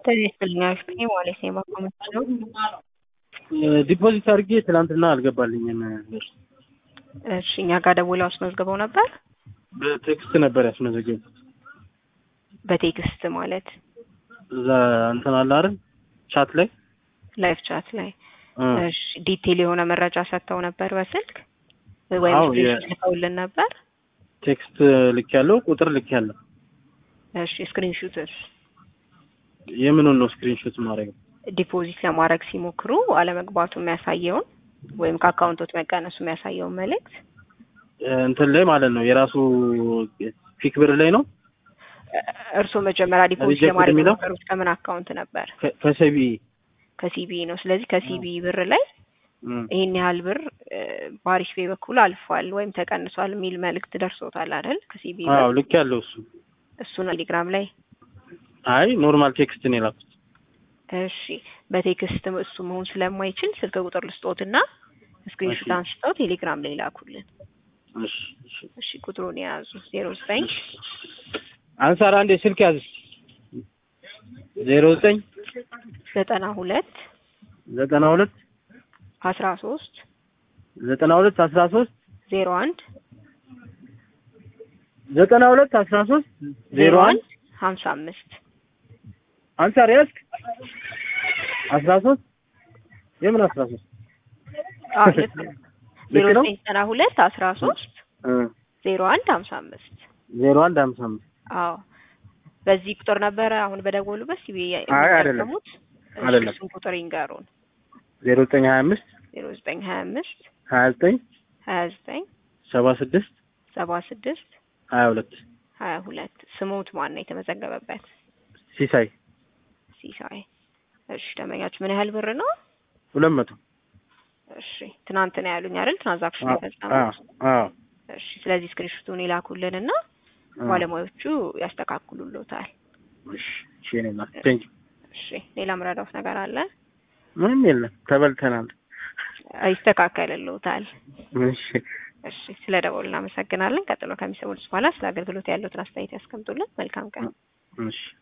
ትክክለኛ ማለት ነው የማቆመች ነው። ዲፖዚት አድርጌ ትናንትና አልገባልኝም። እሺ እኛ ጋር ደውለው አስመዝግበው ነበር። በቴክስት ነበር ያስመዘገቡት። በቴክስት ማለት እዛ እንትን አለ አይደል ቻት ላይ ላይቭ ቻት ላይ እ እሺ ዲቴል የሆነ መረጃ ሰጥተው ነበር በስልክ ወይም አዎ፣ ስክሪንሾት የ- ልከውልን ነበር። ቴክስት ልክ ያለው ቁጥር ልክ ያለው እሺ ስክሪንሹትስ የምኑን ነው ስክሪንሾት ማድረግ ዲፖዚት ለማድረግ ሲሞክሩ አለመግባቱ የሚያሳየውን ወይም ከአካውንቶት መቀነሱ የሚያሳየውን መልእክት እንትን ላይ ማለት ነው የራሱ ፊክ ብር ላይ ነው እርስዎ መጀመሪያ ዲፖዚት ሪጀክት ለማድረግ የሚለው? የሞከሩት ከምን አካውንት ነበር? ከ- ከሰቢ ከሲቢኢ ነው። ስለዚህ ከሲቢኢ ብር ላይ ይሄን ያህል ብር እ፣ በአሪፍ ፔ በኩል አልፏል ወይም ተቀንሷል የሚል መልእክት ደርሶታል አይደል? ከሲቢኢ አዎ ብር ልክ ያለው እሱ እሱን ቴሌግራም ላይ አይ ኖርማል ቴክስት ነው የላኩት እሺ በቴክስት እሱ መሆን ስለማይችል ስልክ ቁጥር ልስጦትና ስክሪንሾት እሺ። አንስተው ቴሌግራም ላይ ላኩልን። እሺ እሺ እሺ ቁጥሩን የያዙ ዜሮ ዘጠኝ አንሳር አንዴ ስልክ ያዝ ዜሮ ዘጠኝ ዘጠና ሁለት ዘጠና ሁለት አስራ ሶስት ዘጠና ሁለት አስራ ሶስት ዜሮ አንድ ዘጠና ሁለት አስራ ሶስት ዜሮ አንድ ሀምሳ አምስት አንሳር ያዝክ አስራ ሶስት የምን አስራ ሶስት ዜሮ ልክ ነው ዘጠኝ ዘጠና ሁለት አስራ ሶስት እ ዜሮ አንድ ሀምሳ አምስት ዜሮ አንድ ሀምሳ አምስት አዎ በዚህ ቁጥር ነበረ አሁን በደወሉበት ሲቢ አይ አይደለም። የሚጠቀሙት እሺ፣ አይደለም። እሱን ቁጥር ይንገሩን ዜሮ ዘጠኝ ሀያ አምስት ዜሮ ዘጠኝ ሀያ አምስት ሀያ ዘጠኝ ሀያ ዘጠኝ ሰባ ስድስት ሰባ ስድስት ሀያ ሁለት ሀያ ሁለት ስሙት ማን ነው የተመዘገበበት? ሲሳይ ሲሳይ። እሺ ደንበኛችሁ ምን ያህል ብር ነው? ሁለት መቶ እሺ ትናንት ነው ያሉኝ አይደል? ትራንዛክሽን አዎ የፈጸሙት። አዎ እሺ ስለዚህ ስክሪንሾቱን ይላኩልንና አዎ። ባለሙያዎቹ ያስተካክሉልዎታል። እሺ እሺ እኔ እናት ቴንክ እሺ ሌላ ምረዳውት ነገር አለ? ምንም የለም ተበልተናል ይስተካከልልዎታል። እሺ እሺ ስለ ደወሉ እናመሰግናለን። ቀጥሎ ከሚሰሙት በኋላ ስለ አገልግሎት ያለዎትን አስተያየት ያስቀምጡልን። መልካም ቀን። እሺ